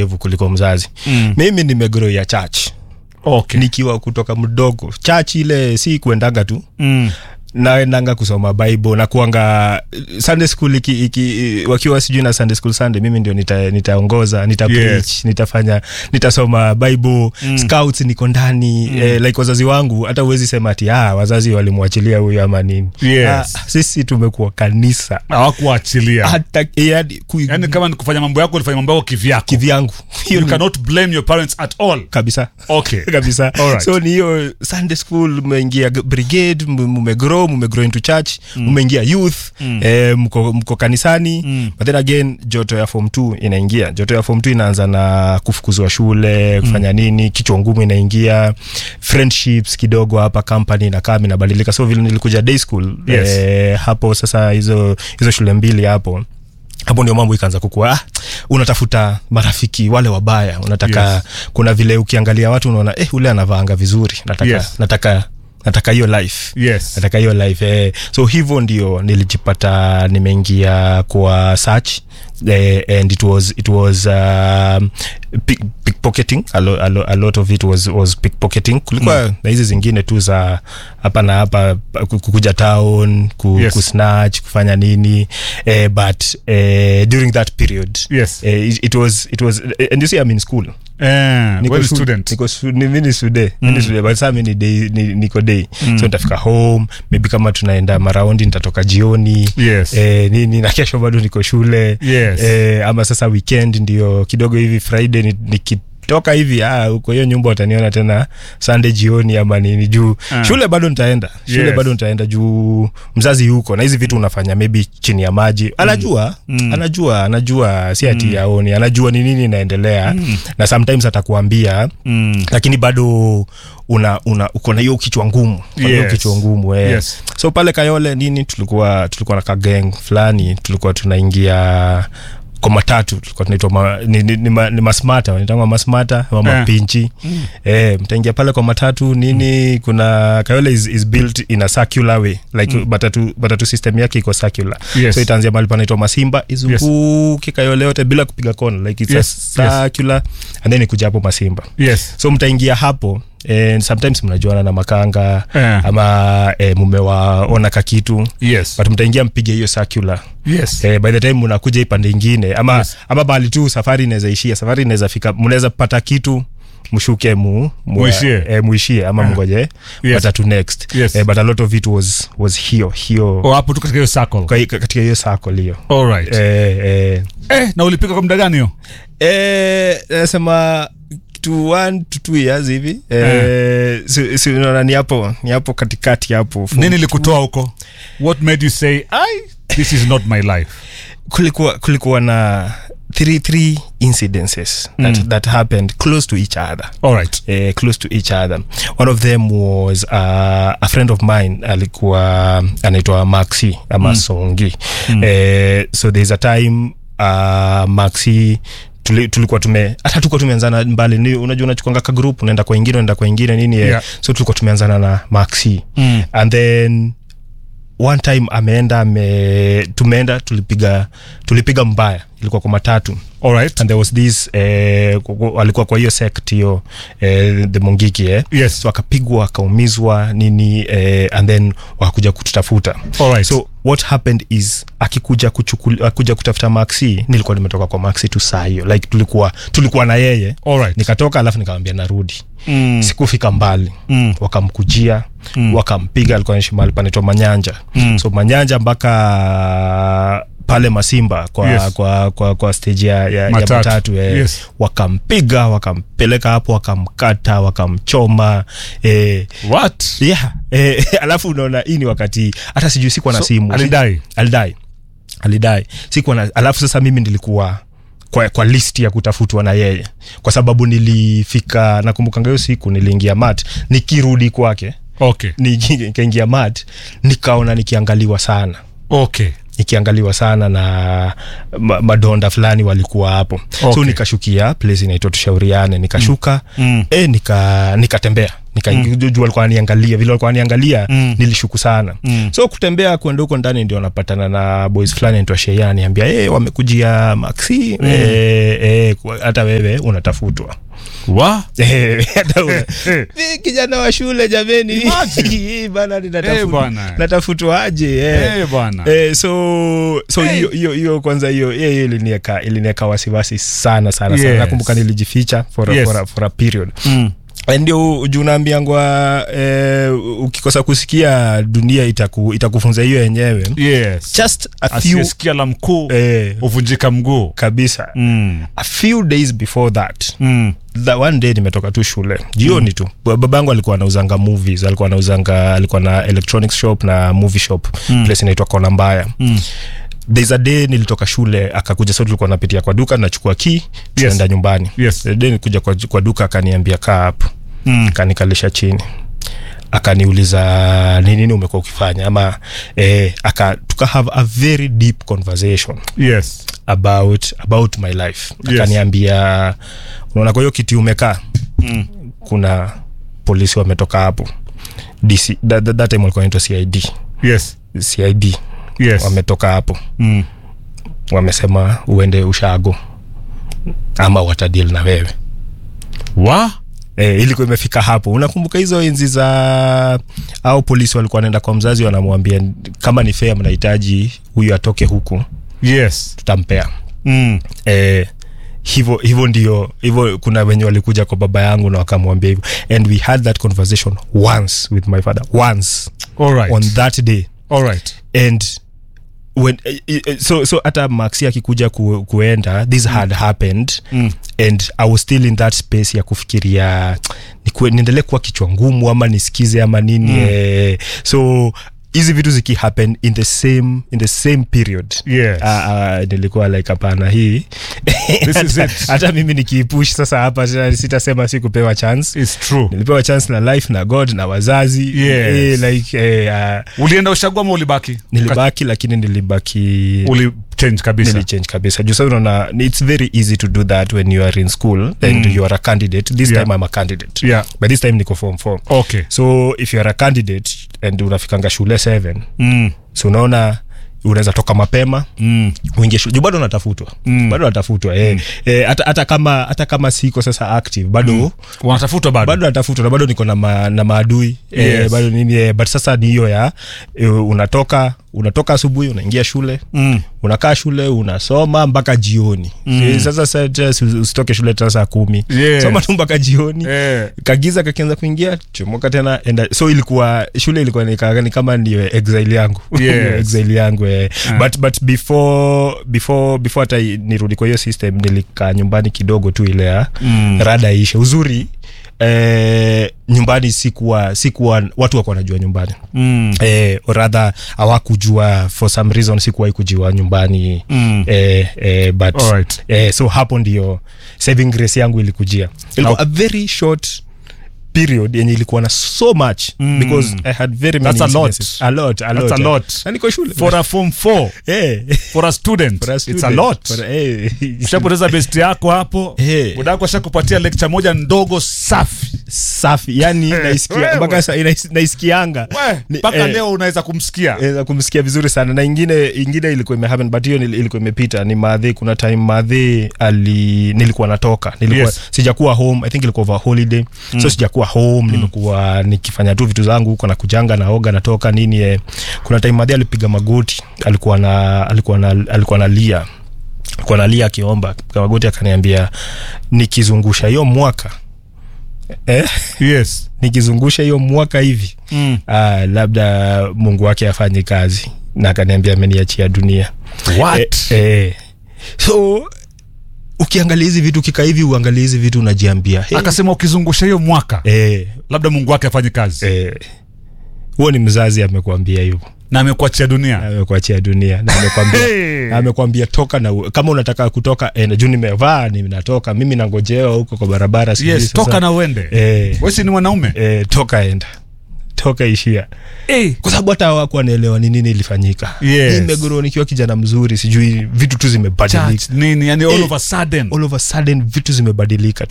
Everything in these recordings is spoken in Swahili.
mwerevu kuliko mzazi Mm. mimi nimegrow ya church okay. nikiwa kutoka mdogo church ile si kuendaga tu mm. naendanga kusoma bible na kuanga sunday school iki, iki, wakiwa sijui na sunday school sunday mimi ndio nita- nitaongoza nita, nita Yes. preach nitafanya nitasoma bible mm. scouts niko ndani mm. eh, like wazazi wangu hata uwezi sema ati ah, wazazi walimwachilia huyu ama nini Yes. ah, sisi tumekuwa kanisa hawakuachilia hata yani, ku, yani kama ni kufanya mambo yako ulifanya mambo yako kivyako kivyangu hiyo you ni- cannot blame your parents at all kabisa okay kabisa Alright. so ni hiyo sunday school mmeingia g- brigade m- mmegrow mmegrow into church mmeingia youth eh, mko, mko kanisani Mm. but then again joto ya form 2 inaingia joto ya form 2 inaanza na kufukuzwa shule kufanya nini kichwa ngumu inaingia friendships kidogo hapa company inakaa inabadilika so vile nilikuja day school Yes. eh, hapo sasa hizo hizo shule mbili hapo hapo ndio mambo ikaanza kukua ah, unatafuta marafiki wale wabaya unataka Yes. kuna vile ukiangalia watu unaona eh, ule anavaanga vizuri nataka Yes. nataka nataka hiyo life yes nataka hiyo life eh. so hivyo ndio nilijipata nimeingia kwa search eh, and it was it was um, pick, pickpocketing a, lo, a, lo, a lot of it was, was pickpocketing kulikuwa mm. na hizi zingine tu za hapa na hapa ku- kukuja town ku, Yes. kusnatch kufanya nini eh, but eh, during that period yes eh, it, it was it was and you see I'm in school eh, niko well, shu- student niko shu- ni- mi ni sude mi ni sude but saa mi ni day, ni, niko day so nitafika home maybe kama tunaenda maraundi nitatoka jioni yes eh, nini na kesho bado niko shule Yes. eh, ama sasa weekend ndio kidogo hivi friday ni- nikitoka hivi ah, huko hiyo nyumba utaniona tena sunday jioni ama nini juu Ah. shule bado nitaenda shule Yes. bado nitaenda juu mzazi yuko na hizi vitu unafanya maybe chini ya maji anajua Mm. anajua anajua si ati yaoni anajua ni nini inaendelea na sometimes atakuambia mm. lakini bado una, una uko na hiyo kichwa ngumu Uko na hiyo Yes. kichwa ngumu eh. Yes. so pale kayole nini tulikuwa tulikuwa na kageng fulani tulikuwa tunaingia kwa matatu tulikuwa tunaitwa ma, ni, ni, ni, ma, ni masmata wanaitangwa masmata ama Eh. mapinchi mm. eh, mtaingia pale kwa matatu nini kuna kayole is, is built in a circular way like mm. matatu, matatu system yake iko circular Yes. so itaanzia mahali panaitwa masimba izunguke kayole yote bila kupiga kona like it's Yes, a circular and then ikuja hapo masimba yes so mtaingia hapo and sometimes mnajuana na makanga Eh. ama eh, mumewaona kakitu yes but mtaingia mpige hiyo circular yes eh, by the time mnakuja hii pande ingine ama, Yes. ama bali tu safari inaweza ishia safari inaweza fika mnaweza pata kitu mshuke mu, mu Muishie. eh, muishie ama mngoje Yes. matatu next Yes. eh, but a lot of it was, was hiyo hiyo oh, hapo tu katika hiyo circle kwa hi- katika hiyo circle hiyo alright eh, eh, eh, na ulipika kwa muda gani hiyo Eh, nasema to one to two years hivi eh, si, si, unaona ni hapo ni hapo katikati hapo Form nini likutoa huko what made you say i this is not my life kulikuwa kulikuwa na three three incidences that, Mm. that happened close to each other alright uh, close to each other one of them was uh, a friend of mine alikuwa anaitwa maxi ama mm. songi mm. uh, so there's a time uh, maxi tuli- tulikuwa tume hata tulikuwa tumeanzana mbali ni unajua unachukwanga ka group unaenda kwa ingine unaenda kwa ingine nini eh. Yeah. so tulikuwa tumeanzana na maxi Mm. and then one time ameenda ame tumeenda tulipiga tulipiga mbaya ilikuwa kwa matatu alright and there was this eh, ku- ku- alikuwa kwa hiyo sect hiyo eh, the mongiki eh. yes so akapigwa akaumizwa nini eh, and then wakakuja kututafuta alright so what happened is akikuja kuchukuli, akuja kutafuta maxi nilikuwa nimetoka kwa maxi tu saa hiyo like tulikuwa tulikuwa na yeye alright nikatoka alafu nikamwambia narudi mm. sikufika mbali Mm. wakamkujia mm. wakampiga alikuwa naishi mahali panaitwa manyanja Mm. so manyanja mpaka pale masimba kwa, Yes. kwa, kwa, kwa stage ya, ya, Matatu. ya matatu eh, Yes. wakampiga wakampeleka hapo wakamkata wakamchoma eh, what yeah, eh, alafu unaona hii ni wakati hata sijui sikuwa na So, simu alidai alidai alidai sikuwa na alafu sasa mimi nilikuwa kwa, kwa list ya kutafutwa na yeye kwa sababu nilifika nakumbukanga hiyo siku niliingia mat nikirudi kwake okay nikaingia mat nikaona nikiangaliwa sana okay nikiangaliwa sana na ma, madonda fulani walikuwa hapo Okay. so nikashukia place inaitwa tushauriane nikashuka Mm. e, nika nikatembea nikajua alikuwa aniangalia vile alikuwa aniangalia Mm. nilishuku sana Mm. so kutembea kwenda huko ndani ndio napatana na boys fulani naitwa Sheya aniambia hey, wamekujia maxi mm. eh, eh, kwa- hata wewe unatafutwa wa Eh, hata una- Mi kijana wa shule jameni Imagine. Hii bana Eh, ninatafu- bwana. natafutwaje eh. Eh, bwana Eh, so so hiyo hiyo hiyo kwanza hiyo hiyo hiyo ilinieka ilinieka wasiwasi sana sana sana Yes. nakumbuka nilijificha for a, Yes. for a, for a period Mm. Eh, ndio juu naambiangwa eh, ukikosa kusikia dunia itaku, itakufunza hiyo yenyewe yes just a few asiyesikia la mkuu eh, huvunjika mguu kabisa mm. a few days before that mm. the one day nimetoka tu shule jioni tu Ba- babangu alikuwa anauzanga movies alikuwa anauzanga alikuwa na electronics shop na movie shop Mm. place inaitwa kona mbaya Mm. there's a day nilitoka shule akakuja so tulikuwa napitia kwa duka nachukua ki tunaenda nyumbani Yes. The day nilikuja kwa, kwa duka akaniambia kaa hapo Mm. akanikalisha chini akaniuliza ni nini umekuwa ukifanya ama eh, aka tuka have a very deep conversation yes about about my life Yes. akaniambia unaona kwa hiyo kiti umekaa mm. kuna polisi wametoka hapo DC, that, that, that time walikuwa naitwa cid yes cid yes wametoka hapo mm. wamesema uende ushago ama watadil na wewe wa e, ilikuwa imefika hapo unakumbuka hizo enzi za au polisi walikuwa wanaenda kwa mzazi wanamwambia kama ni fea mnahitaji huyu atoke huku yes tutampea mm. eh, hivyo hivyo ndio hivyo kuna wenye walikuja kwa baba yangu na wakamwambia hivyo and we had that conversation once with my father once all right on that day all right and when eh, eh, so so hata maxi akikuja ku, kuenda this had happened mm. and i was still in that space ya kufikiria nikue- niendelee kuwa kichwa ngumu ama nisikize ama nini mm. eh, so hizi vitu zikihappen in the same in the same period Yes. Ah, ah, nilikuwa like hapana hii This is hata, it. hata mimi nikiipush sasa hapa sita- sitasema sikupewa chance It's true nilipewa chance na life na god na wazazi Yes. eh, like eh, uh, ulienda ushagua ama ulibaki nilibaki lakini nilibaki uli change kabisa nilichange kabisa juu sasa unaona it's very easy to do that when you are in school and Mm. you are a candidate this Yeah. time i'm a candidate yeah by this time niko form 4 okay so if you are a candidate and unafikanga shule 7 mm. so unaona unaweza toka mapema Mm. uingie shule juu bado natafutwa Mm. bado natafutwa eh. Eh, hata hata kama hata kama siko sasa active bado wanatafutwa bado bado natafutwa na bado niko na, ma, na maadui eh, Yes. bado nini eh, but sasa ni hiyo ya eh, unatoka unatoka asubuhi unaingia shule mm. unakaa shule unasoma mpaka jioni mm. sasa sasa usitoke shule tena saa kumi Yes. soma tu mpaka jioni eh. kagiza kakianza kuingia chomoka tena enda so ilikuwa shule ilikuwa ni, ka- ni kama ndio exile yangu Yes. exile yangu eh. Ah. but but before before before hata i- nirudi kwa hiyo system nilikaa nyumbani kidogo tu ile ya Mm. rada ishe uzuri eh, nyumbani sikuwa sikuwa watu wako wanajua nyumbani Mm. eh, or rather hawakujua for some reason sikuwahi kujua nyumbani Mm. eh, eh, but Alright. eh, so hapo ndio saving grace yangu ilikujia ilikuwa Now- a very short period yenye ilikuwa na so much Mm. because i had very many That's a lot. incidences. a lot a That's lot a lot. na niko shule for a form 4 eh for a student, for a it's a student. lot For a- eh ushapoteza best yako hapo Eh. budako ashakupatia lecture moja ndogo safi safi yani naisikia wewe. mpaka sa- inais- naisikianga We, Ni- mpaka eh, leo unaweza kumsikia Eza kumsikia vizuri sana na ingine ingine ilikuwa imehappen but hiyo nil- ilikuwa imepita ni madhe kuna time madhe ali nilikuwa natoka nilikuwa Yes. sijakuwa home i think ilikuwa over holiday so sijakuwa home nimekuwa nikifanya tu vitu zangu huko na kujanga naoga natoka nini eh. kuna time madhe alipiga magoti alikuwa na alikuwa na alikuwa analia alikuwa analia akiomba akipiga magoti akaniambia nikizungusha hiyo mwaka eh, yes nikizungusha hiyo mwaka hivi mm. ah, labda mungu wake afanye kazi na akaniambia ameniachia dunia What? Eh, eh. so ukiangalia hizi vitu kika hivi uangalia hizi vitu unajiambia hey, akasema ukizungusha hiyo mwaka eh, labda mungu wake afanye kazi eh. huo ni mzazi amekuambia hivyo na amekuachia dunia amekuachia dunia na amekwambia Hey. na amekwambia toka na u- kama unataka kutoka eh, juu nimevaa ninatoka mimi nangojewa huko kwa barabara sijui yes sasa. toka na uende eh, wesi ni mwanaume eh, toka enda toka ishia Eh. kwa sababu hata hawaku wanaelewa ni nini ilifanyika Yes. nimegoro nikiwa kijana mzuri sijui vitu tu zimebadilika Church, nini yani all Eh. of a sudden all of a sudden vitu zimebadilika tu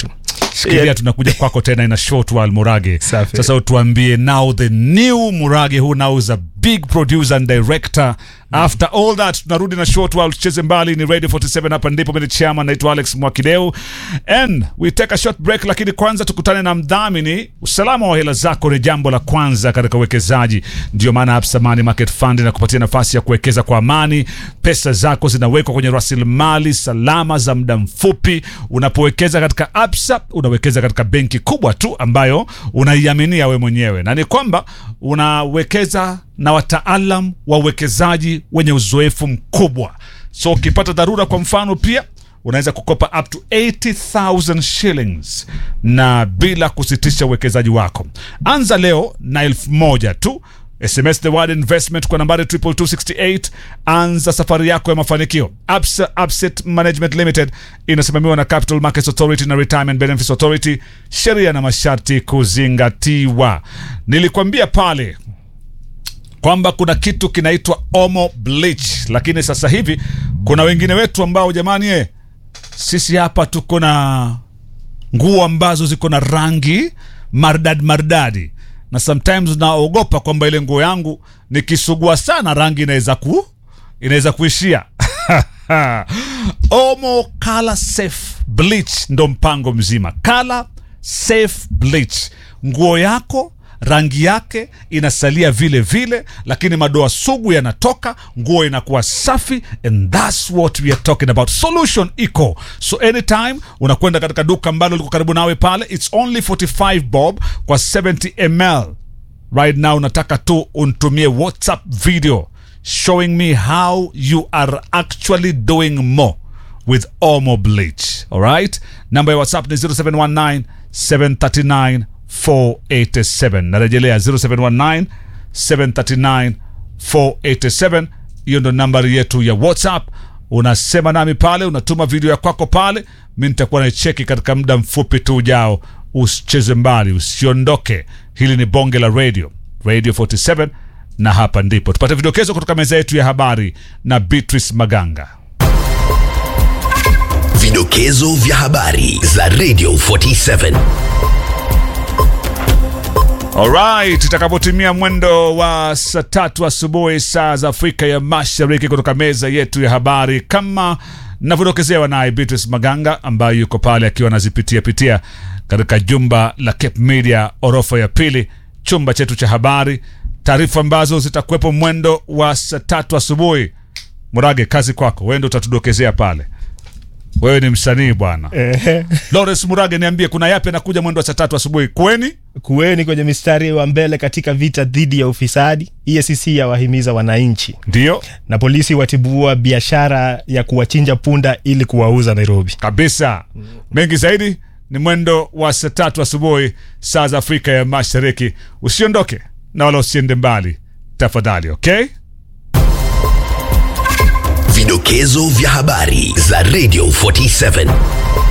shikilia Yeah. tunakuja kwako tena in a short while murage Safi. sasa utuambie now the new murage who now is a big producer and director after all that tunarudi na short while tucheze mbali ni radio 47 hapa ndipo mimi ni chairman naitwa alex mwakideu and we take a short break lakini kwanza tukutane na mdhamini usalama wa hela zako ni jambo la kwanza katika uwekezaji ndio maana Absa Money Market Fund inakupatia nafasi ya kuwekeza kwa amani pesa zako zinawekwa kwenye rasilimali salama za muda mfupi unapowekeza katika Absa unawekeza katika benki kubwa tu ambayo unaiaminia we mwenyewe na ni kwamba unawekeza na wataalam wa uwekezaji wenye uzoefu mkubwa so ukipata dharura kwa mfano pia unaweza kukopa up to 80000 shillings na bila kusitisha uwekezaji wako anza leo na elfu moja tu sms the word investment kwa nambari 22268 anza safari yako ya mafanikio Absa Abset management limited inasimamiwa na capital markets authority na retirement benefits authority sheria na masharti kuzingatiwa nilikwambia pale kwamba kuna kitu kinaitwa omo bleach lakini sasa hivi kuna wengine wetu ambao jamani eh, sisi hapa tuko na nguo ambazo ziko na rangi mardad mardadi na sometimes naogopa kwamba ile nguo yangu nikisugua sana rangi inaweza ku inaweza kuishia omo color safe bleach ndo mpango mzima color safe bleach nguo yako rangi yake inasalia vile vile lakini madoa sugu yanatoka nguo inakuwa safi and thats what we are talking about solution iko so anytime unakwenda katika duka ambalo liko karibu nawe pale its only 45 bob kwa 70 ml right now nataka tu unitumie whatsapp video showing me how you are actually doing more with omo bleach alright namba ya whatsapp ni 0719 739 487 narejelea 0719 739 487 hiyo ndo nambari yetu ya whatsapp unasema nami pale unatuma video ya kwako pale mi nitakuwa naicheki katika muda mfupi tu ujao usicheze mbali usiondoke hili ni bonge la radio radio 47 na hapa ndipo tupate vidokezo kutoka meza yetu ya habari na beatrice maganga Vidokezo vya habari za Radio 47. Alright, itakapotimia mwendo wa saa tatu asubuhi saa za Afrika ya Mashariki, kutoka meza yetu ya habari, kama navyodokezewa naye Beatrice Maganga ambaye yuko pale akiwa anazipitia pitia katika jumba la Cape Media orofa ya pili, chumba chetu cha habari, taarifa ambazo zitakuwepo mwendo wa saa tatu asubuhi. Murage, kazi kwako, wewe ndio utatudokezea pale. Wewe ni msanii bwana. Lawrence Murage, niambie kuna yapi anakuja mwendo wa saa tatu asubuhi kweni? kuweni kwenye mistari wa mbele katika vita dhidi ya ufisadi EACC yawahimiza wananchi Ndio na polisi watibua biashara ya kuwachinja punda ili kuwauza Nairobi. kabisa. Mengi zaidi ni mwendo wa saa tatu asubuhi saa za Afrika ya Mashariki. Usiondoke na wala usiende mbali tafadhali, okay? Vidokezo vya habari za Radio 47.